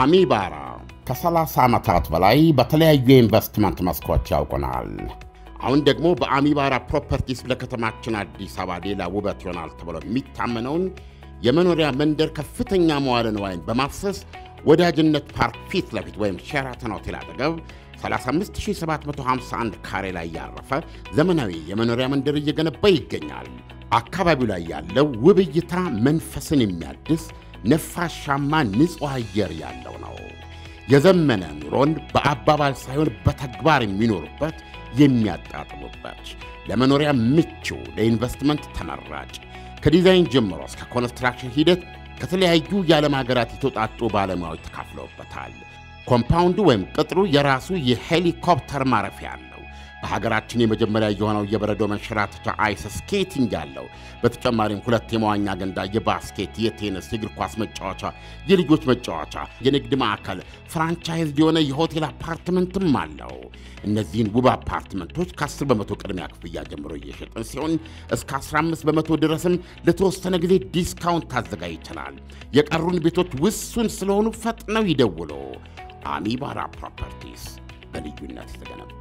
አሚባራ ከ30 ዓመታት በላይ በተለያዩ የኢንቨስትመንት መስኮች ያውቁናል። አሁን ደግሞ በአሚባራ ፕሮፐርቲስ ለከተማችን አዲስ አበባ ሌላ ውበት ይሆናል ተብሎ የሚታመነውን የመኖሪያ መንደር ከፍተኛ መዋለ ንዋይን በማፍሰስ ወዳጅነት ፓርክ ፊት ለፊት ወይም ሼራተን ሆቴል አጠገብ 35751 ካሬ ላይ ያረፈ ዘመናዊ የመኖሪያ መንደር እየገነባ ይገኛል። አካባቢው ላይ ያለው ውብ እይታ መንፈስን የሚያድስ ነፋሻማ ንጹሕ አየር ያለው ነው። የዘመነ ኑሮን በአባባል ሳይሆን በተግባር የሚኖሩበት የሚያጣጥሙበት፣ ለመኖሪያ ምቹ፣ ለኢንቨስትመንት ተመራጭ ከዲዛይን ጀምሮ እስከ ኮንስትራክሽን ሂደት ከተለያዩ የዓለም ሀገራት የተውጣጡ ባለሙያዎች ተካፍለውበታል። ኮምፓውንዱ ወይም ቅጥሩ የራሱ የሄሊኮፕተር ማረፊያ አለው። በሀገራችን የመጀመሪያ የሆነው የበረዶ መንሸራተቻ አይስ ስኬቲንግ ያለው። በተጨማሪም ሁለት የመዋኛ ገንዳ፣ የባስኬት፣ የቴኒስ፣ የእግር ኳስ መጫወቻ፣ የልጆች መጫወቻ፣ የንግድ ማዕከል፣ ፍራንቻይዝ የሆነ የሆቴል አፓርትመንትም አለው። እነዚህን ውብ አፓርትመንቶች ከ10 በመቶ ቅድሚያ ክፍያ ጀምሮ እየሸጥን ሲሆን እስከ 15 በመቶ ድረስም ለተወሰነ ጊዜ ዲስካውንት ታዘጋጅተናል። የቀሩን ቤቶች ውሱን ስለሆኑ ፈጥነው ይደውሉ። አሚባራ ፕሮፐርቲስ በልዩነት የተገነባ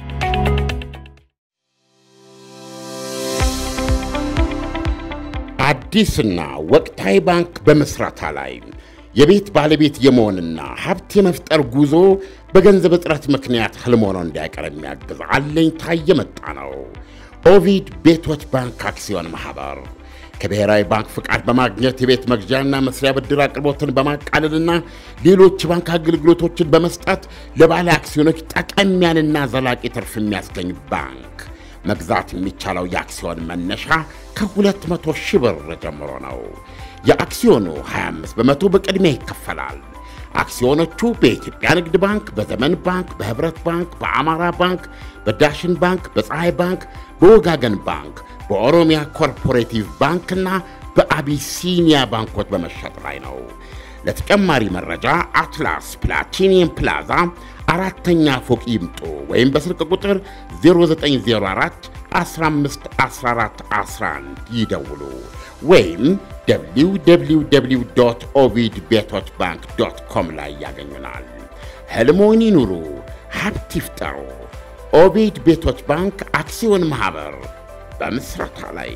አዲስና ወቅታዊ ባንክ በመስራታ ላይ የቤት ባለቤት የመሆንና ሀብት የመፍጠር ጉዞ በገንዘብ እጥረት ምክንያት ህልም ሆኖ እንዳይቀር የሚያግዝ አለኝታ የመጣ ነው። ኦቪድ ቤቶች ባንክ አክሲዮን ማኅበር ከብሔራዊ ባንክ ፍቃድ በማግኘት የቤት መግዣና መስሪያ ብድር አቅርቦትን በማቃለልና ሌሎች ባንክ አገልግሎቶችን በመስጠት ለባለ አክሲዮኖች ጠቀም ያለና ዘላቂ ትርፍ የሚያስገኝ ባንክ። መግዛት የሚቻለው የአክሲዮን መነሻ ከ200 ሺህ ብር ጀምሮ ነው። የአክሲዮኑ 25 በመቶ በቅድሚያ ይከፈላል። አክሲዮኖቹ በኢትዮጵያ ንግድ ባንክ፣ በዘመን ባንክ፣ በህብረት ባንክ፣ በአማራ ባንክ፣ በዳሽን ባንክ፣ በፀሐይ ባንክ፣ በወጋገን ባንክ፣ በኦሮሚያ ኮርፖሬቲቭ ባንክና በአቢሲኒያ ባንኮች በመሸጥ ላይ ነው። ለተጨማሪ መረጃ አትላስ ፕላቲኒየም ፕላዛ አራተኛ ፎቅ ይምጡ ወይም በስልክ ቁጥር 0904 15 14 11 ይደውሉ ወይም www ኦቪድ ቤቶች ባንክ ዶት ኮም ላይ ያገኙናል። ህልሞን ይኑሩ፣ ሀብት ይፍጠሩ። ኦቪድ ቤቶች ባንክ አክሲዮን ማኅበር በምስረታ ላይ።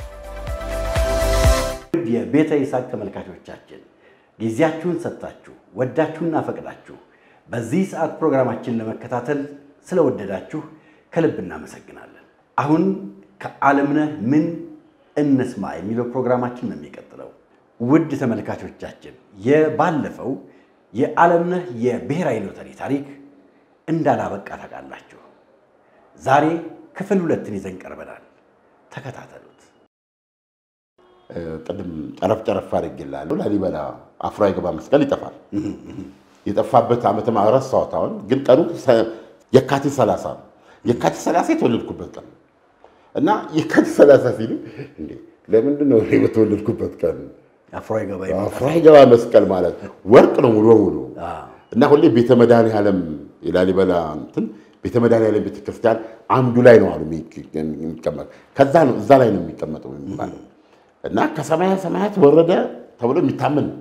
የቤተ ይስሐቅ ተመልካቾቻችን ጊዜያችሁን ሰጥታችሁ ወዳችሁና ፈቅዳችሁ በዚህ ሰዓት ፕሮግራማችን ለመከታተል ስለወደዳችሁ ከልብ እናመሰግናለን። አሁን ከዓለምነህ ምን እንስማ የሚለው ፕሮግራማችን ነው የሚቀጥለው። ውድ ተመልካቾቻችን የባለፈው የዓለምነህ የብሔራዊ ሎተሪ ታሪክ እንዳላበቃ ታውቃላችሁ። ዛሬ ክፍል ሁለትን ይዘን ቀርበናል። ተከታተሉት። ቅድም ጨረፍ ጨረፍ አድርጌልሃለሁ። ላሊበላ አፍሮ አይገባ መስቀል ይጠፋል። የጠፋበት ዓመተ ምህረት ረሳሁት። አሁን ግን ቀኑ የካቲት 30 ነው። የካቲት 30 የተወለድኩበት ቀን እና የካቲት 30 ሲሉ እንዴ ለምንድን ነው እኔ በተወለድኩበት ቀን አፍሮ አይገባ አፍሮ አይገባ መስቀል ማለት ወርቅ ነው ሙሉ በሙሉ እና ሁሌ ቤተ መድኃኔዓለም የላሊበላ እንትን ቤተ መድኃኔዓለም ቤተክርስቲያን አምዱ ላይ ነው አሉ የሚቀመጥ ከዛ ነው እዛ ላይ ነው የሚቀመጠው የሚባለው እና ከሰማያ ሰማያት ወረደ ተብሎ የሚታመን ነው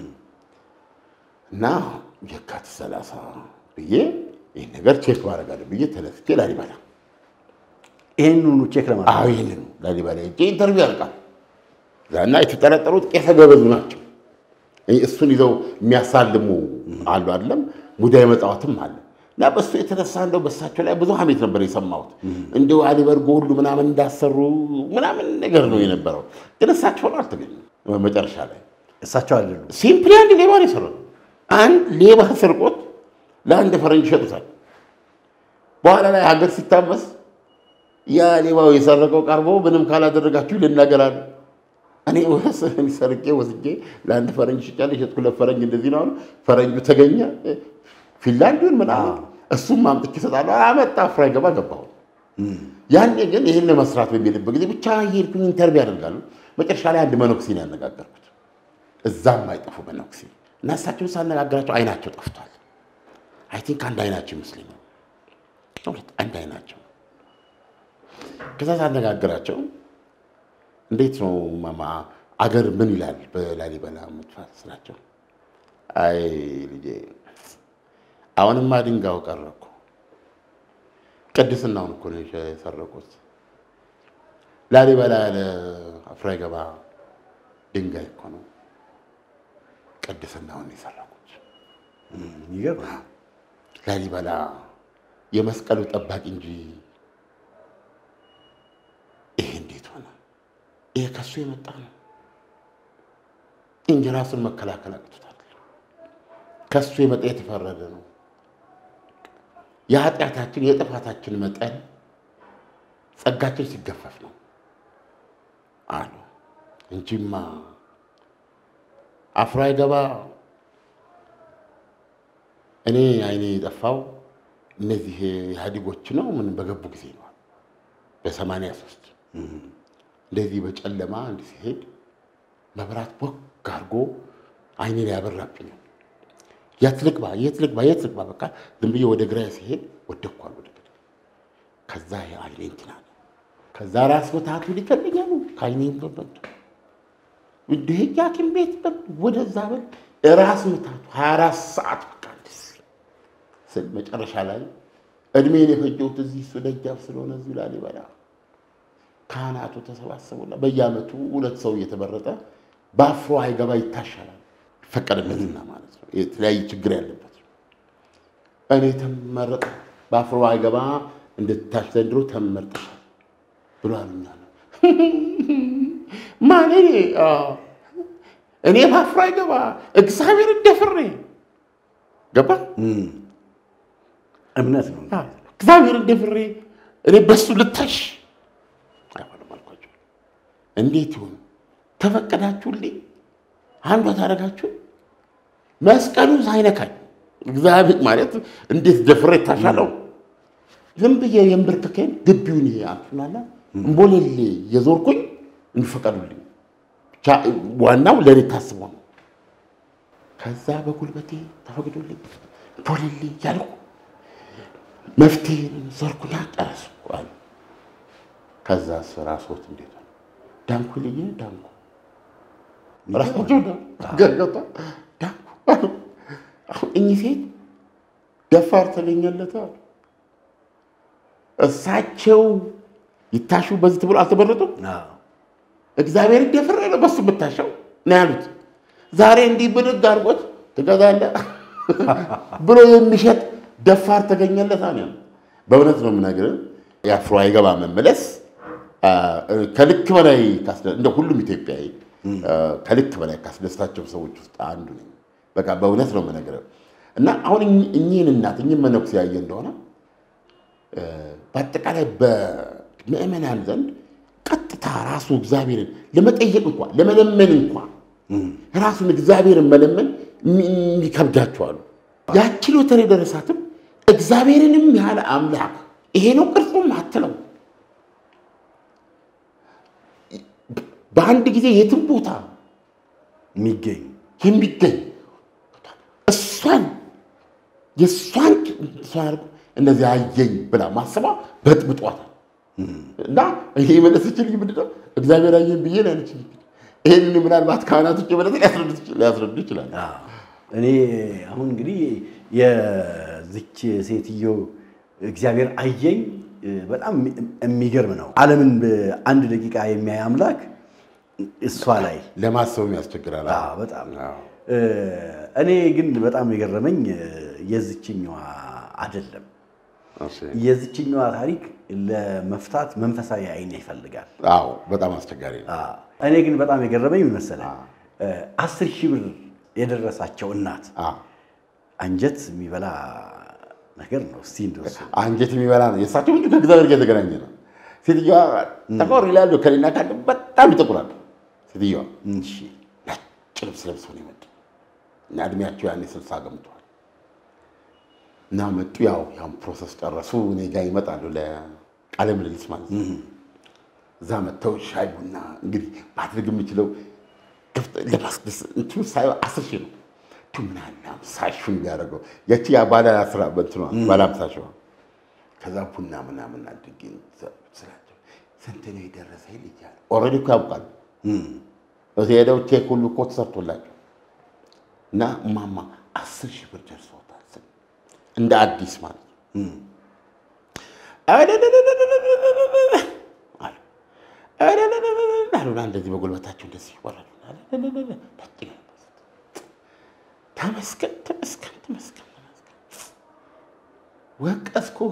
እና የካቲት ሰላሳ ብዬ ይህን ነገር ቼክ ማድረግ አለ ብዬ ተነስቼ ላሊበላ ይህንኑ ቼክ ለማድረግ አዎ ይህንን ላሊበላ ሄጄ ኢንተርቪው ያልቃል እና የተጠረጠሩት ቄሰ ገበዙ ናቸው። እሱን ይዘው የሚያሳልሙ አሉ አይደለም ሙዳየ መጻወትም አለ እና በሱ የተነሳ እንደው በሳቸው ላይ ብዙ ሀሜት ነበር የሰማሁት። እንዲሁ አሊበርጎ ሁሉ ምናምን እንዳሰሩ ምናምን ነገር ነው የነበረው። ግን እሳቸው ሆነው አልተገኙም። መጨረሻ ላይ እሳቸው አይደሉም። ሲምፕሊ አንድ ሌባ ነው የሰሩት። አንድ ሌባ ስርቆት ለአንድ ፈረንጅ ይሸጡታል። በኋላ ላይ ሀገር ሲታመስ ያ ሌባው የሰረቀው ቀርቦ ምንም ካላደረጋችሁ ልናገራሉ። እኔ ወስ ሰርቄ ወስጄ ለአንድ ፈረንጅ ሽጫለሁ፣ የሸጥኩለት ፈረንጅ እንደዚህ ነው አሉ። ፈረንጁ ተገኘ ፊንላንዱን ምናምን እሱም አምጥቼ እሰጣለሁ። አመጣ አፍሮ አይገባ ገባሁ። ያኔ ግን ይህን ለመስራት በሚልበት ጊዜ ብቻ የሄድኩኝ ኢንተርቪው ያደርጋሉ። መጨረሻ ላይ አንድ መነኩሴ ነው ያነጋገርኩት። እዛም አይጠፉ መነኩሴ እና እሳቸውን ሳነጋግራቸው አይናቸው ጠፍቷል። አይ ቲንክ አንድ አይናቸው ይመስለኛል፣ ሁለት አንድ አይናቸው። ከዛ ሳነጋግራቸው እንዴት ነው ማማ አገር ምን ይላል በላሊበላ መጥፋት ስላቸው አይ ልጄ አሁንማ ድንጋዩ ቀረ እኮ ቅድስናውን እኮ ነው የሰረቁት። ላሊበላ ያለ አፍራ ገባ ድንጋይ እኮ ነው ቅድስናውን የሰረቁት። ይገርማል። ላሊበላ የመስቀሉ ጠባቂ እንጂ ይሄ እንዴት ሆነ? ይሄ ከሱ የመጣ ነው እንጂ ራሱን መከላከል አቅቶታል። ከሱ የመጣ የተፈረደ ነው። የኃጢአታችን የጥፋታችን መጠን ጸጋችን ሲገፈፍ ነው አሉ እንጂማ አፍሮ አይገባ እኔ አይኔ የጠፋው እነዚህ ኢህአዴጎች ነው ምን በገቡ ጊዜ ነው በሰማንያ ሶስት እንደዚህ በጨለማ እንዲህ ሲሄድ መብራት ቦግ አድርጎ አይኔ ላይ ያበራብኛል። የት ልግባ የት ልግባ የት ልግባ በቃ ዝም ብዬ ወደ ግራ ሲሄድ ወደኳል ወደ ግራ። ከዛ የአይኔ እንትን አለ። ከዛ ራስ ምታቱ ሊፈልኛ ነው ከአይኔ በበጡ እንደ ሐኪም ቤት በል ወደዛ በል ራስ ምታቱ ሀያ አራት ሰዓት በቃ ደስ ስል መጨረሻ ላይ እድሜን የፈጀሁት እዚህ እሱ ደጃፍ ስለሆነ እዚሁ ላሊበላ ካህናቱ ተሰባሰቡና በየዓመቱ ሁለት ሰው እየተመረጠ በአፍሮ አይገባ ይታሻላል ይፈቀድለትና ማለት ነው። የተለያየ ችግር ያለበት እኔ ተመረጠ በአፍሮ አይገባ እንድትታሽ ዘንድሮ ተመርጠሻል ብሎ አሉኛል። ማን እኔ? አዎ፣ እኔ በአፍሮ አይገባ እግዚአብሔር እንደፍሬ ገባ እምነት ነው። እግዚአብሔር እንደፍሬ እኔ በሱ ልታሽ አይሆንም አልኳቸው። እንዴት ይሁን ተፈቀዳችሁልኝ? አንዷ ታደርጋችሁ መስቀሉ ሳይነካኝ እግዚአብሔር ማለት እንዴት ደፍሬ ታሻለው? ዝም ብዬ የንብርክኬን ግቢውን ይሄ አቱናላ እምቦሌሌ የዞርኩኝ እንዲፈቀዱልኝ ብቻ ዋናው ለእኔ ታስቦ ነው። ከዛ በጉልበቴ ተፈቅዶልኝ እምቦሌሌ እያልኩ መፍትሄ ዞርኩና ጨረስኩ አሉ። ከዛ ስራ ሶት እንዴት ነው ዳንኩ ልዬ ዳንኩ ራሳቸው ገርገታ ዳንኩ አሉ። አሁን እኚህ ሴት ደፋር ተገኘለት አሉ። እሳቸው ይታሹ በዚህ ተብሎ አልተመረጡም። አዎ። እግዚአብሔር ደፍሬ ነው በሱ የምታሸው ነው ያሉት። ዛሬ እንዲህ ብድግ አድርጎት ትገዛለህ ብሎ የሚሸጥ ደፋር ተገኘለት አለ። በእውነት ነው የምነግርህ የአፍሮ አይገባ መመለስ አ፣ ከልክ በላይ ካስደ- እንደ ሁሉም ኢትዮጵያዊ አ፣ ከልክ በላይ ካስደስታቸው ሰዎች ውስጥ አንዱ ነኝ። በቃ በእውነት ነው የምነግርህ እና አሁን እኚህ- እኚህን እናት እኚህን መነኩሴ ያየ እንደሆነ አ፣ በአጠቃላይ በምዕመናን ዘንድ ቀጥታ ራሱ እግዚአብሔርን ለመጠየቅ እንኳን ለመለመን እንኳን ራሱን እግዚአብሔርን መለመን የሚ- የሚከብዳቸዋሉ። ያቺ ሎተሪ የደረሳትም እግዚአብሔርንም ያህል አምላክ ይሄ ነው ቅርጹም አትለው። በአንድ ጊዜ የትም ቦታ የሚገኝ የሚገኝ እሷን የእሷን እሷን አድርጎ እንደዚህ አየኝ ብላ ማሰባ በጥብጧታል። እና ይሄ የመለሰችልኝ ምንድን ነው? እግዚአብሔር አየኝ ብዬ ነው ያለችኝ። ይህንን ምናልባት ካህናቶች የበለጠ ሊያስረዱ ይችላል። አዎ። እኔ አሁን እንግዲህ የዚች ሴትዮ እግዚአብሔር አየኝ በጣም የሚገርም ነው። ዓለምን በአንድ ደቂቃ የሚያይ አምላክ እሷ ላይ ለማሰብም ያስቸግራል። አዎ፣ በጣም አዎ። እኔ ግን በጣም የገረመኝ የዚችኛዋ አይደለም። እሺ። የዚችኛዋ ታሪክ ለመፍታት መንፈሳዊ አይን ይፈልጋል። አዎ፣ በጣም አስቸጋሪ ነው። አዎ። እኔ ግን በጣም የገረመኝ ምን መሰለህ? አስር ሺህ ብር የደረሳቸው እናት አዎ። አንጀት የሚበላ ነገር ነው። እስቲ እንደሱ አንጀት የሚበላ ነው። የእሳቸው ምንጭ ከእግዚአብሔር ጋር የተገናኘ ነው። ሴትዮዋ ጠቆር ይላሉ፣ ከሌና ካለ በጣም ይጠቁራሉ። ሴትዮዋ እሺ፣ ነጭ ልብስ ለብሰው ነው የመጡ እና እድሜያቸው ያኔ ስልሳ ገምተዋል። እና መጡ። ያው ያው ፕሮሰስ ጨረሱ። እኔ ጋ ይመጣሉ ለቃለ ምልልስ ማለት ነው። እዛ መጥተው ሻይ ቡና እንግዲህ ማድረግ የምችለው ከፍተ- ለማስደስ እንትኑ ሳየው አስር ሺህ ነው ቱ ምን አለ አምሳ ሺህ ቢያደርገው ያቺ ያ ባለ አስራ በእንትኗ ባለ አምሳ ሺህ ከዛ ቡና ምናምን አድርጌ ስላቸው ስንት ነው የደረሰ ልጅ አለ። ኦልሬዲ እኮ ያውቃል። እዚህ ሄደው ቼክ ሁሉ እኮ ተሰርቶላቸው እና እማማ አስር ሺህ ብር ደርሶታል ስል እንደ አዲስ ማለት ነው። አሉ አሉና እንደዚህ በጉልበታቸው እንደዚህ ይወራሉ። ተመስገን ተመስገን ተመስገን ወቀስኩህ፣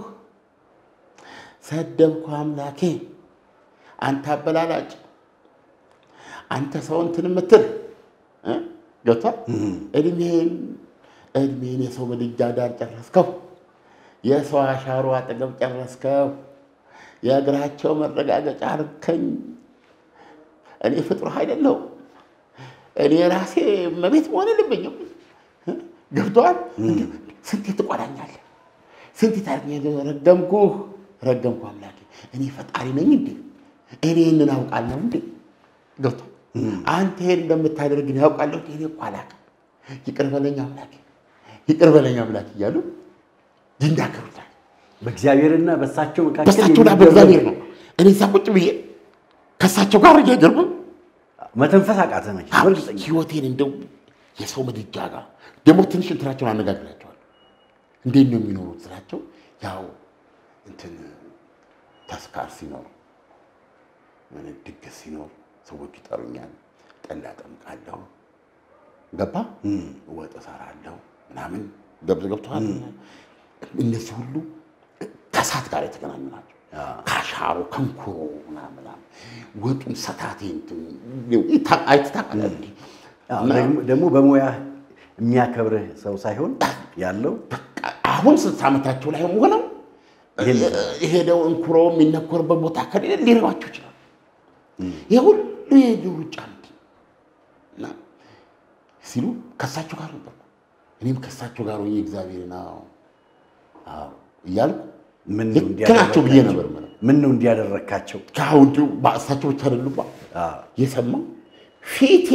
ሰደብኩ አምላኬ፣ አንተ አበላላጭ፣ አንተ ሰው እንትን የምትል ገብቷል። እድሜን እድሜን የሰው ምድጃ ዳር ጨረስከው፣ የሰው አሻሮ አጠገብ ጨረስከው፣ የእግራቸው መረጋገጫ አርከኝ። እኔ ፍጡር አይደለሁም። እኔ ራሴ መቤት መሆን የለብኝም። ገብተዋል። ስንቴ ትቆዳኛለህ? ስንት ታርኛለህ? ረገምኩህ፣ ረገምኩ አምላኬ። እኔ ፈጣሪ ነኝ እንዴ? እኔ ይህንን አውቃለሁ እንዴ? ገብቷል። አንተ ይሄን እንደምታደርግ እኔ ያውቃለሁ። እኔ እኮ አላውቅም። ይቅር በለኝ አምላኬ፣ ይቅር በለኝ አምላኬ እያሉ ይናገሩታል። በእግዚአብሔርና በእሳቸው መካከል በሳቸውና በእግዚአብሔር ነው። እኔ እዛ ቁጭ ብዬ ከእሳቸው ጋር እያገርም መተንፈስ አቃተ መቼ በእርግጠኛ ህይወቴን እንደው የሰው ምድጃ ጋር ደግሞ ትንሽ እንትናቸውን አነጋግራቸዋል። እንዴት ነው የሚኖሩት ስላቸው፣ ያው እንትን ተስካር ሲኖር ምን ድግስ ሲኖር ሰዎች ይጠሩኛል፣ ጠላ ጠምቃለሁ፣ ገባ ወጥ እሰራለሁ ምናምን ገብቶ ገብተዋል። እነዚህ ሁሉ ከእሳት ጋር የተገናኙ ናቸው። ካሻሮ ከንኩሮ ምናምን ወጡን ሰታቴ አይትታቃለ ደግሞ በሙያ የሚያከብርህ ሰው ሳይሆን ያለው አሁን ስልሳ ዓመታቸው ላይ ሆነው የሄደው እንኩሮ የሚነኮርበት ቦታ ከሌለ ሊረባቸው ይችላል። ይህ ሁሉ የሄዱ ሩጫ እና ሲሉ ከእሳቸው ጋር ነበር። እኔም ከእሳቸው ጋር ሆኜ እግዚአብሔርን አዎ አዎ እያልኩ ምን ነው ልክ ናቸው ብዬ ነበር የምለው። ምን ነው እንዲያደረግካቸው ከአሁን እንዲሁ እሳቸው ብቻ አይደሉም የሰማው ፊቴ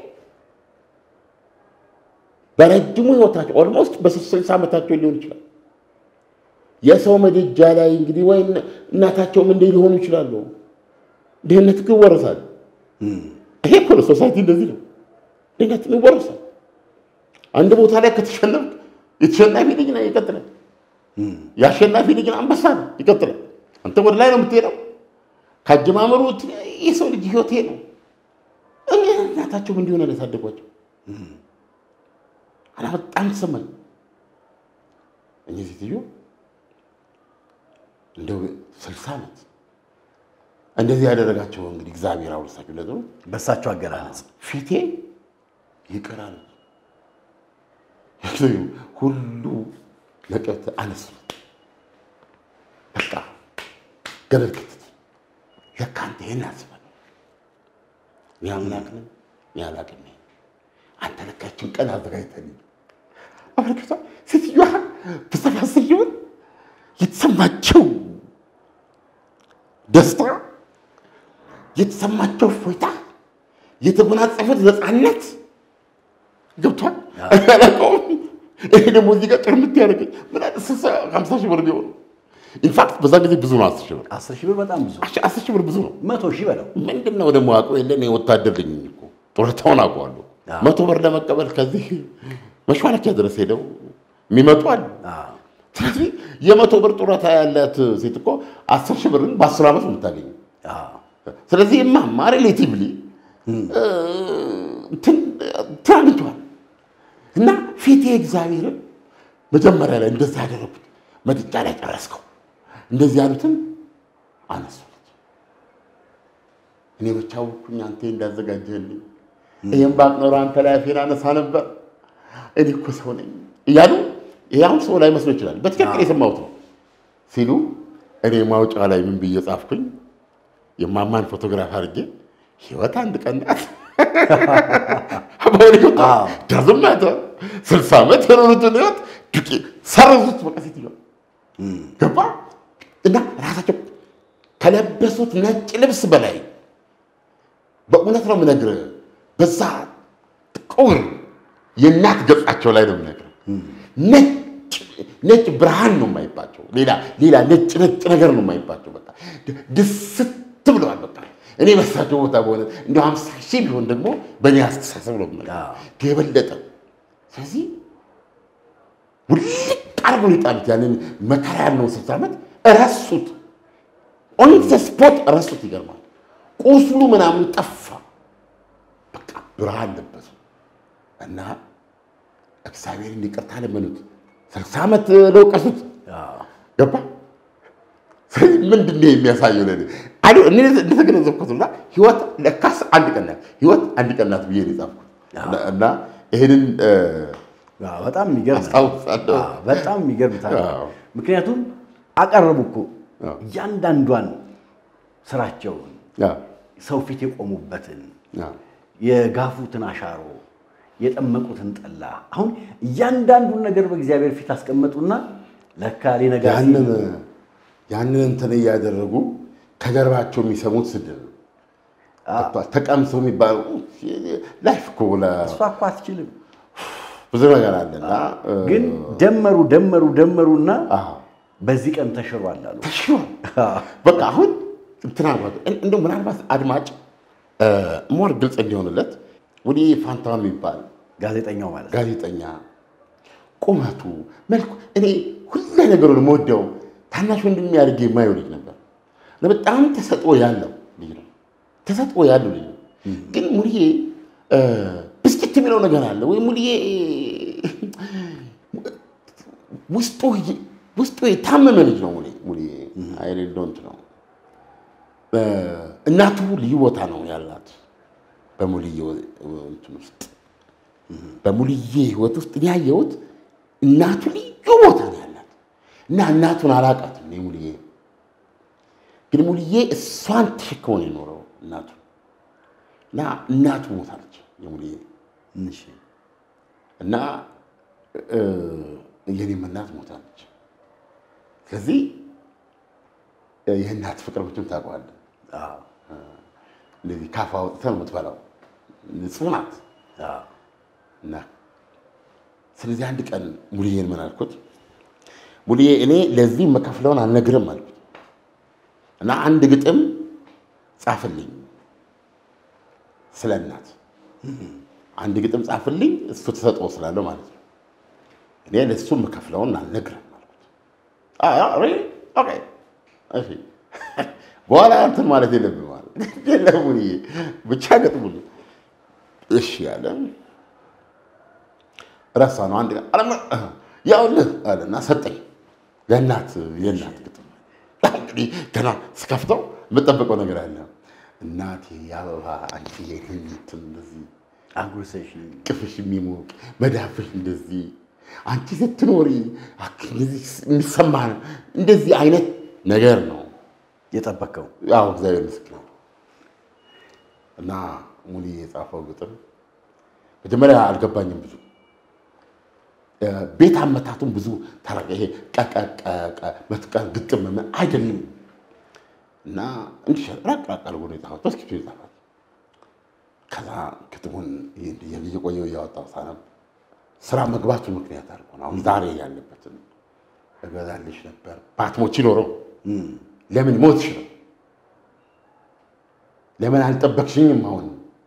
በረጅሙ ህይወታቸው ኦልሞስት በስልሳ ዓመታቸው ሊሆን ይችላል። የሰው ምድጃ ላይ እንግዲህ ወይ እናታቸውም እንደ ሊሆኑ ይችላሉ። ድህነት ግን ይወረሳል። ይሄ እኮ ነው ሶሳይቲ እንደዚህ ነው። ድህነት ይወረሳል። አንድ ቦታ ላይ ከተሸነፍ የተሸናፊ ልጅ ነው ይቀጥላል። የአሸናፊ ልጅ አንበሳ ነው ይቀጥላል። አንተ ወደ ላይ ነው የምትሄደው። ከአጀማመሩ የሰው ልጅ ህይወት ነው። እኔ እናታቸውም እንዲሆነ ነው ያሳደጓቸው። እና በጣም ተሰማኝ። እኚህ ሴትዮ እንደው ስልሳ ዓመት እንደዚህ ያደረጋቸው እንግዲህ እግዚአብሔር አውርሳቸው ለጥሩ በእሳቸው አገላለጽ ፊቴ ይቀራል ሁሉ ነቀት አነሱ። በቃ ገበል ክትት ለካ አንተ ይህን አስበህ ነው እኔ አምላክ ነኝ እኔ አላቅም ነኝ አንተ ለካችን ቀን አዘጋጅተን አመልክቷ ሴትዮዋ በሰፋስዩን የተሰማቸው ደስታ የተሰማቸው እፎይታ የተጎናጸፉት ነፃነት ገብቷል። አላውቀውም። ይሄ ደግሞ እዚህ ጋር ጭርምት ያደረገኝ ምን አለ ስልሳ ሀምሳ ሺህ ብር ቢሆን ኢንፋክት በዛ ጊዜ ብዙ ነው። አስር ሺህ ብር አስር ሺህ ብር በጣም ብዙ አስር ሺህ ብር ብዙ ነው። መቶ ሺህ በለው ምንድን ነው ደግሞ አውቀው የለን ወታደር ልኝ እኮ ጡረታውን አውቀዋለሁ። መቶ ብር ለመቀበል ከዚህ መሿለኪያ ድረስ ሄደው የሚመጡ አሉ። ስለዚህ የመቶ ብር ጡረታ ያላት ሴት እኮ አስር ሺህ ብርን በአስር ዓመት ነው የምታገኘው። ስለዚህ እማማ ሪሌቲቭሊ እንትን አግኝተዋል። እና ፊቴ እግዚአብሔርን መጀመሪያ ላይ እንደዚህ ያደረጉት ምድጃ ላይ ጨረስከው እንደዚህ ያሉትን አነሱት። እኔ ብቻ አወኩኝ አንተ እንዳዘጋጀህልኝ። ይህም ባቅ ኖሮ አንተ ላይ አፌን አነሳ ነበር። እኔ እኮ ሰው ነኝ እያሉ ይህ አሁን ሰው ላይ መስሎ ይችላል። በትክክል የሰማሁት ነው ሲሉ እኔ ማውጫ ላይ ምን ብዬ ጻፍኩኝ? የማማን ፎቶግራፍ አድርጌ ህይወት አንድ ቀን ናት ዳዝም ማተር ስልሳ ዓመት የኖሩትን ህይወት ዱቄ ሰረዙት። በቃ ሴትዮዋ ገባ እና ራሳቸው ከለበሱት ነጭ ልብስ በላይ በእውነት ነው የምነግርህ፣ በዛ ጥቁር የእናት ገጻቸው ላይ ነው የምነግርህ። ነጭ ነጭ ብርሃን ነው የማይባቸው፣ ሌላ ሌላ ነጭ ነጭ ነገር ነው የማይባቸው። በቃ ድስት ብለዋል። በቃ እኔ በሳቸው ቦታ በሆነ እንደ ሀምሳ ሺህ ቢሆን ደግሞ በእኔ አስተሳሰብ ነው የምልህ የበለጠ ስለዚህ ውልቅ አርጎ ይጣሉት። ያንን መከራ ያለውን ስልሳ ዓመት ረሱት። ኦን ዘ ስፖት ረሱት። ይገርማል። ቁስሉ ምናምን ጠፋ። በቃ ብርሃን ለበሱ እና እግዚአብሔርን ይቅርታ ለመኑት። ስልሳ ዓመት ለውቀሱት ገባ። ስለዚህ ምንድን ነው የሚያሳየው? ለእኔ አሉ እኔ እንደተገነዘብኩትና ህይወት ለካስ አንድ ቀን ናት፣ ህይወት አንድ ቀን ናት ብዬ ነው የጻፍኩት እና- እና ይህንን አዎ፣ በጣም የሚገርም ነው። አስታውሳለሁ። አዎ፣ በጣም የሚገርም ታሪክ። አዎ። ምክንያቱም አቀረቡ እኮ አዎ። እያንዳንዷን ስራቸውን ያ፣ ሰው ፊት የቆሙበትን ያ፣ የጋፉትን አሻሮ የጠመቁትን ጠላ አሁን እያንዳንዱን ነገር በእግዚአብሔር ፊት አስቀመጡና ለካ ሊነጋ ሲል ያንን ያንን እንትን እያደረጉ ከጀርባቸው የሚሰሙት ስድብ ነው። ገብቶሃል? ተቀምሰው የሚባለው ላይፍ እኮ ለ- እሷ እኮ አትችልም። ብዙ ነገር አለና ግን ደመሩ ደመሩ ደመሩና አዎ፣ በዚህ ቀን ተሽሯል አሉ። ተሽሯል። በቃ አሁን እንትና እንደው ምናልባት አድማጭ ሞር ግልጽ እንዲሆንለት ወዲ ፋንታውን የሚባል ጋዜጠኛው ማለት ነው። ጋዜጠኛ ቁመቱ፣ መልኩ እኔ ሁሉ ነገሩን የምወደው ታናሽ ወንድም ያድርጌ የማየው ልጅ ነበር። በጣም ተሰጥኦ ያለው ልጅ ነው። ተሰጥኦ ያለው ልጅ ነው። ግን ሙልዬ ብስጭት የሚለው ነገር አለ ወይ ሙልዬ ውስጡ ውስጡ የታመመ ልጅ ነው። ሙሌ ሙልዬ አይሌ ዶንት ነው። እናቱ ልዩ ቦታ ነው ያላት በሙልዬ እንትን ውስጥ በሙልዬ ህይወት ውስጥ ያየሁት እናቱ ልዩ ቦታ ነው ያላት እና እናቱን አላውቃትም እኔ ሙልዬ ግን ሙልዬ እሷን ተሸክሞ ነው የኖረው እናቱ እና እናቱ ሞታለች የሙልዬ እሺ። እና የኔም እናት ሞታለች። ስለዚህ የእናት ፍቅር ብቻም ታውቀዋለህ። አዎ፣ እንደዚህ ካፋ አውጥተህ ነው የምትበላው። ንጹህ ናት አዎ። እና ስለዚህ አንድ ቀን ሙልዬን ምን አልኩት፣ ሙልዬ እኔ ለዚህ የምከፍለውን አልነግርም አልኩት እና አንድ ግጥም ጻፍልኝ ስለ እናት አንድ ግጥም ጻፍልኝ፣ እሱ ተሰጥኦ ስላለው ማለት ነው። እኔ ለእሱ የምከፍለውን አልነግርም አልኩት። አ- አ- really? Okay. እሺ። በኋላ እንትን ማለት የለብህም ማለት የለም ሙልዬ፣ ብቻ ገጥሙልኝ እሺ ያለ ረሳ ነው። አንድ ቀን አለማ ያውልህ አለና ሰጠኝ። የእናት የእናት ግጥም እንግዲህ ገና ስከፍተው የምጠበቀው ነገር አለ። እናቴ የአበባ አንቺ የህኝትን እንደዚህ አጉርሰሽ ቅፍሽ የሚሞቅ መዳፍሽ እንደዚህ አንቺ ስትኖሪ አክ- እንደዚህ የሚሰማ ነው። እንደዚህ አይነት ነገር ነው። የጠበቀው ያው እግዚአብሔር ምስክር ነው። እና ሙሉ የጻፈው ግጥም መጀመሪያ አልገባኝም ብዙ እ፣ ቤት አመታቱም ብዙ ተራ- ይሄ ቀቀቀቀ መጥቀር ግጥም ምን አይደለም እና እንዲህ ራቅ ራቅ አድርጎ ነው የጻፈው። በስኪቱ የጻፈው ከዛ ግጥሙን እየቆየው እያወጣው ሳነብ ስራ መግባቱ ምክንያት አድርጎ ነው አሁን ዛሬ ያለበትን እገዛልሽ ነበር ባትሞች ኖረው ለምን ሞትሽ ነው? ለምን አልጠበቅሽኝም? አሁን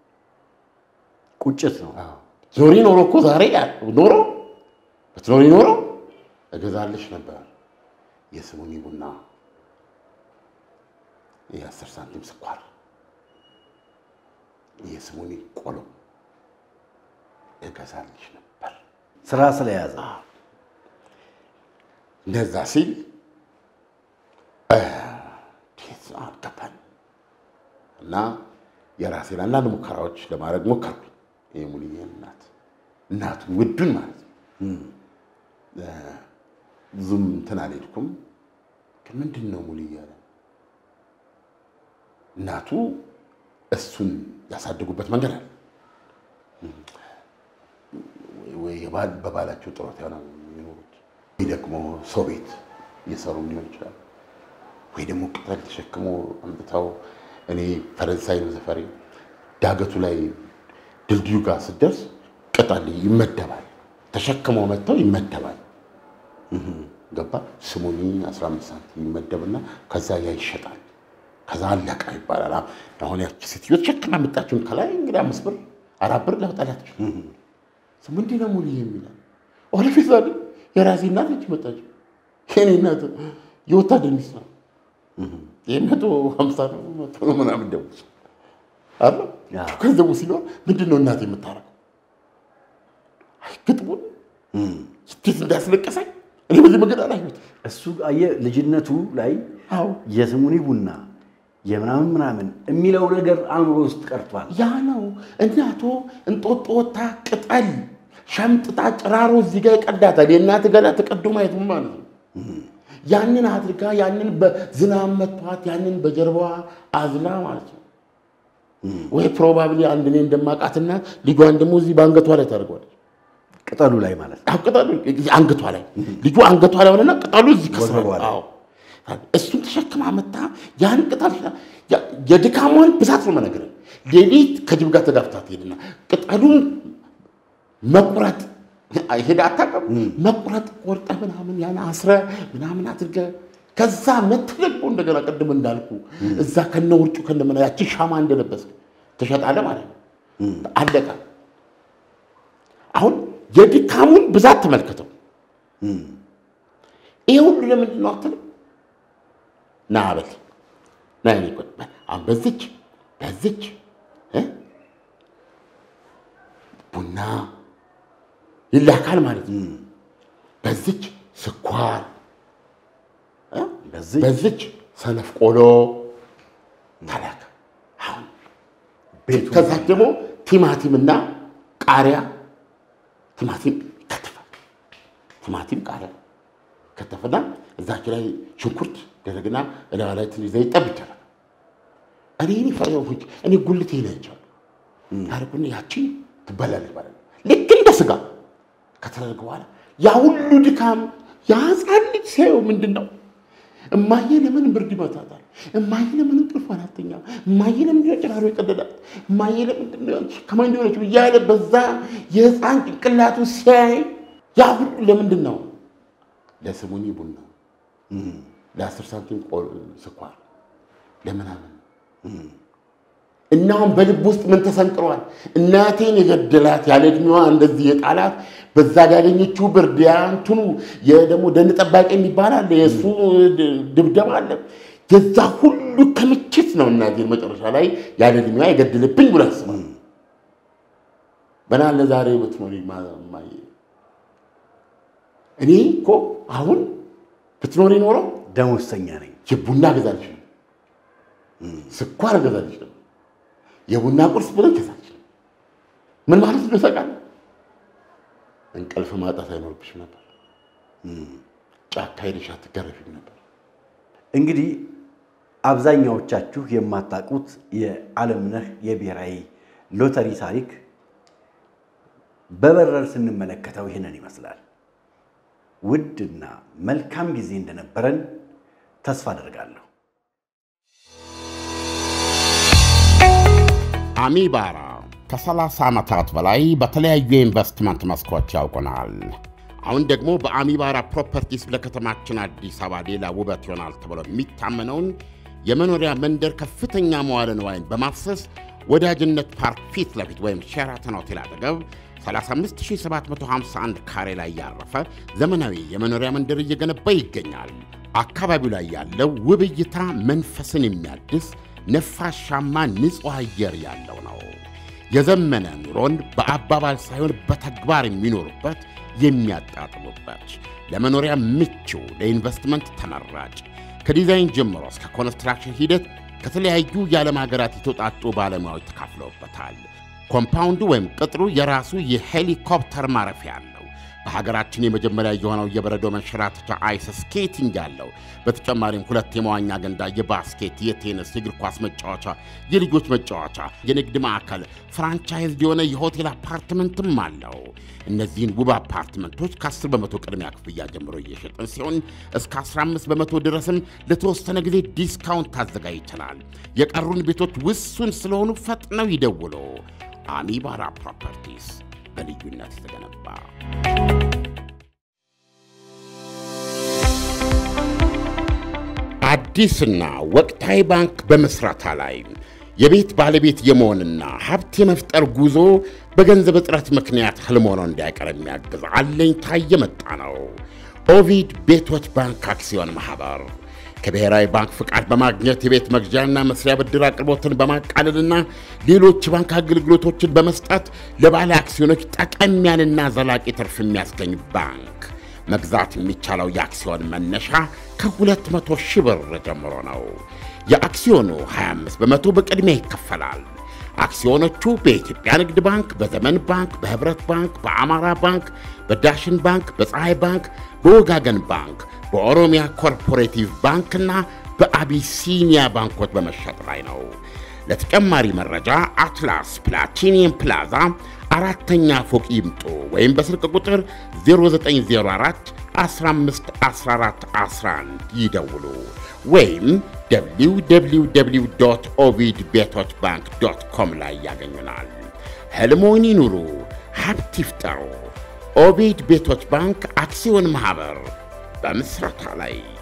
ቁጭት ነው። አዎ። ዞሪ ኖሮ እኮ ዛሬ ያ- ኖሮ ብትኖሪ ኖሮ እገዛልሽ ነበር የስሙኒ ቡና፣ የአስር ሳንቲም ስኳር፣ የስሙኒ ቆሎ እገዛልሽ ነበር። ስራ ስለያዘ እንደዛ ሲል እንዴት አልገባኝ እና የራሴን አንዳንድ ሙከራዎች ለማድረግ ሞከርኩ። የሙሉዬን እናት እናቱን ውዱን ማለት ነው። እ፣ ብዙም እንትን አልሄድኩም። ምንድን ነው ሙሉዬ አለ። እናቱ እሱን ያሳደጉበት መንገድ አለ ወይ የባል- በባላቸው ጥሮት ሆነ የሚኖሩት ወይ ደግሞ ሰው ቤት እየሰሩ ሊሆን ይችላል። ወይ ደግሞ ቅጠል ተሸክሞ አምጥተው እኔ ፈረንሳይ ነው ሰፈሬ። ዳገቱ ላይ ድልድዩ ጋር ስትደርስ ቅጠል ይመደባል፣ ተሸክመው መጥተው ይመደባል። ገባ ስሙኒ 15 ሳንቲም ይመደብና ከዛ ያ ይሸጣል። ከዛ አለቃ ይባላል። አሁን ያቺ ሴትዮ ተሸክማ መጣችውን ከላይ እንግዲህ አምስት ብር አራት ብር ለውጣላችሁ ምንድን ነው ሙሉ የሚላል ወደፊት ዛ የራሴ እናት ነች መጣችው። የኔ እናት የወታደር ሚስት ነው። የመቶ ሀምሳ ነው መቶ ነው ምናምን ደሞዝ አለ ገንዘቡ ሲኖር ምንድን ነው እናት የምታረገው? አይ ግጥሙን ስቴት እንዳስለቀሰኝ እኔ በዚህ መንገድ አላየሁትም። እሱ አየህ ልጅነቱ ላይ አዎ የስሙኒ ቡና የምናምን ምናምን የሚለው ነገር አእምሮ ውስጥ ቀርቷል። ያ ነው እናቶ እንጦጦ ወታ ቅጠል ሸምጥጣ ጭራሮ እዚህ ጋር ይቀዳታል። የእናት ገላ ተቀዶ ማየት ምን ማለት ነው? ያንን አድርጋ ያንን በዝናብ መቷት ያንን በጀርባዋ አዝላ ማለት ነው። ወይ ፕሮባብሊ አንድ እኔ እንደማውቃት እናት ልጇን ደግሞ እዚህ በአንገቷ ላይ ታደርገዋለች። ቅጠሉ ላይ ማለት ነው። አዎ ቅጠሉ አንገቷ ላይ ልጁ አንገቷ ላይ ሆነና ቅጠሉ እዚህ ከስራ ወገቧ ላይ። አዎ እሱን ተሸክማ መታ ያን ቅጠል ያ- የድካሟን ብዛት ነው መነገር ሌሊት ከጅብ ጋር ተጋፍታ ትሄድና ቅጠሉን መቁረጥ ሄዳ አታውቅም። መቁረጥ ቆርጠ ምናምን ያን አስረ ምናምን አድርገ ከዛ መተህ ደግሞ እንደገና ቅድም እንዳልኩ እዛ ከነ ውርጩ ከነ ምና ያቺ ሻማ እንደለበስ ተሸጣለ ማለት ነው። አለቀ። አሁን የድካሙን ብዛት ተመልከተው። ይሄ ሁሉ ለምንድን ነው አትልም? ና በል ና የኔ ቆይ በል አሁን በዚች በዚች እ ቡና ይላካል ማለት ነው። በዚች ስኳር እ በዚህ በዚች ሰነፍ ቆሎ ተላከ። አሁን ቤቱ ከዛ ደግሞ ቲማቲምና ቃሪያ ቲማቲም ይከተፋል። ቲማቲም ቃሪያ ከተፈና እዛች ላይ ሽንኩርት ደረግና እላዋ ላይ ትንሽ ዘይት ጠብ ይደረግ። እኔ እኔ ፈረሆች እኔ ጉልቴ ነቻሉ ያደርጉና ያቺ ትበላለች ማለት ነው። ልክ እንደ ስጋ ከተደረገ በኋላ ያ ሁሉ ድካም ያ ሕፃን ልጅ ሲያየው ምንድን ነው እማዬ ለምን ብርድ ይመታታል? እማዬ ለምን እንቅልፏን አትተኛም? እማዬ ለምንድን ነው ጭራሮ የቀደዳት? እማዬ ለምንድን ነው ከማን እንደሆነች እያለ በዛ የሕፃን ጭንቅላቱ ሲያይ ያ ሁሉ ለምንድን ነው? ለስሙኒ ቡና፣ ለአስር ሳንቲም ቆ- ስኳር፣ ለምናምን እናሁን በልብ ውስጥ ምን ተሰንቅሯል? እናቴን የገደላት ያለ ዕድሜዋ እንደዚህ የጣላት በዛ ጋር ያገኘችው ብርድ ያ እንትኑ ደግሞ ደን ጠባቂ የሚባል አለ፣ የእሱ ድብደባ አለ። የዛ ሁሉ ክምችት ነው እናቴን መጨረሻ ላይ ያለ ዕድሜዋ የገደለብኝ ብሎ ያስባል። በናለ ዛሬ ብትኖሪ ማ- እማዬ እኔ እኮ አሁን ብትኖሪ ኖረው ደሞዝተኛ ነኝ። የቡና ገዛልሽ ነው፣ ስኳር ገዛልሽ ነው፣ የቡና ቁርስ ብለ ገዛልሽ ነው። ምን ማለት ነው ታውቃለህ? እንቅልፍ ማጣት አይኖርብሽም ነበር። ጫካ ሄደሽ አትገረፊም ነበር። እንግዲህ አብዛኛዎቻችሁ የማታውቁት የዓለምነህ የብሔራዊ ሎተሪ ታሪክ በበረር ስንመለከተው ይህንን ይመስላል። ውድና መልካም ጊዜ እንደነበረን ተስፋ አደርጋለሁ። አሚባራ ከ30 ዓመታት በላይ በተለያዩ የኢንቨስትመንት መስኮች ያውቁናል። አሁን ደግሞ በአሚባራ ፕሮፐርቲስ ለከተማችን አዲስ አበባ ሌላ ውበት ይሆናል ተብሎ የሚታመነውን የመኖሪያ መንደር ከፍተኛ መዋለ ንዋይን በማፍሰስ ወዳጅነት ፓርክ ፊት ለፊት ወይም ሼራተን ሆቴል አጠገብ 35751 ካሬ ላይ ያረፈ ዘመናዊ የመኖሪያ መንደር እየገነባ ይገኛል። አካባቢው ላይ ያለው ውብ እይታ መንፈስን የሚያድስ ነፋሻማ ንጹሕ አየር ያለው ነው። የዘመነ ኑሮን በአባባል ሳይሆን በተግባር የሚኖሩበት የሚያጣጥሙበት፣ ለመኖሪያ ምቹ፣ ለኢንቨስትመንት ተመራጭ ከዲዛይን ጀምሮ እስከ ኮንስትራክሽን ሂደት ከተለያዩ የዓለም ሀገራት የተውጣጡ ባለሙያዎች ተካፍለውበታል። ኮምፓውንዱ ወይም ቅጥሩ የራሱ የሄሊኮፕተር ማረፊያ አለው። በሀገራችን የመጀመሪያ የሆነው የበረዶ መንሸራተቻ አይስ ስኬቲንግ ያለው፣ በተጨማሪም ሁለት የመዋኛ ገንዳ፣ የባስኬት፣ የቴኒስ፣ የእግር ኳስ መጫወቻ፣ የልጆች መጫወቻ፣ የንግድ ማዕከል፣ ፍራንቻይዝ የሆነ የሆቴል አፓርትመንትም አለው። እነዚህን ውብ አፓርትመንቶች ከ10 በመቶ ቅድሚያ ክፍያ ጀምሮ እየሸጥን ሲሆን እስከ 15 በመቶ ድረስም ለተወሰነ ጊዜ ዲስካውንት ታዘጋጅተናል። የቀሩን ቤቶች ውሱን ስለሆኑ ፈጥነው ይደውሉ። አሚባራ ፕሮፐርቲስ በልዩነት የተገነባ አዲስና ወቅታዊ ባንክ በመስራታ ላይ የቤት ባለቤት የመሆንና ሀብት የመፍጠር ጉዞ በገንዘብ እጥረት ምክንያት ህልም ሆኖ እንዳይቀር የሚያግዝ አለኝታ የመጣ ነው። ኦቪድ ቤቶች ባንክ አክሲዮን ማኅበር ከብሔራዊ ባንክ ፍቃድ በማግኘት የቤት መግዣና መስሪያ ብድር አቅርቦትን በማቃለልና ሌሎች ባንክ አገልግሎቶችን በመስጠት ለባለ አክሲዮኖች ጠቀም ያለና ዘላቂ ትርፍ የሚያስገኝ ባንክ። መግዛት የሚቻለው የአክሲዮን መነሻ ከ200 ሺህ ብር ጀምሮ ነው። የአክሲዮኑ 25 በመቶ በቅድሚያ ይከፈላል። አክሲዮኖቹ በኢትዮጵያ ንግድ ባንክ፣ በዘመን ባንክ፣ በህብረት ባንክ፣ በአማራ ባንክ፣ በዳሽን ባንክ፣ በፀሐይ ባንክ፣ በወጋገን ባንክ፣ በኦሮሚያ ኮርፖሬቲቭ ባንክና በአቢሲኒያ ባንኮች በመሸጥ ላይ ነው። ለተጨማሪ መረጃ አትላስ ፕላቲኒየም ፕላዛ አራተኛ ፎቅ ይምጡ ወይም በስልክ ቁጥር 0904 15 14 11 ይደውሉ ወይም www ኦቪድ ቤቶች ባንክ ዶት ኮም ላይ ያገኙናል። ህልሞን ይኑሩ፣ ሀብት ይፍጠሩ። ኦቪድ ቤቶች ባንክ አክሲዮን ማኅበር በምስረታ ላይ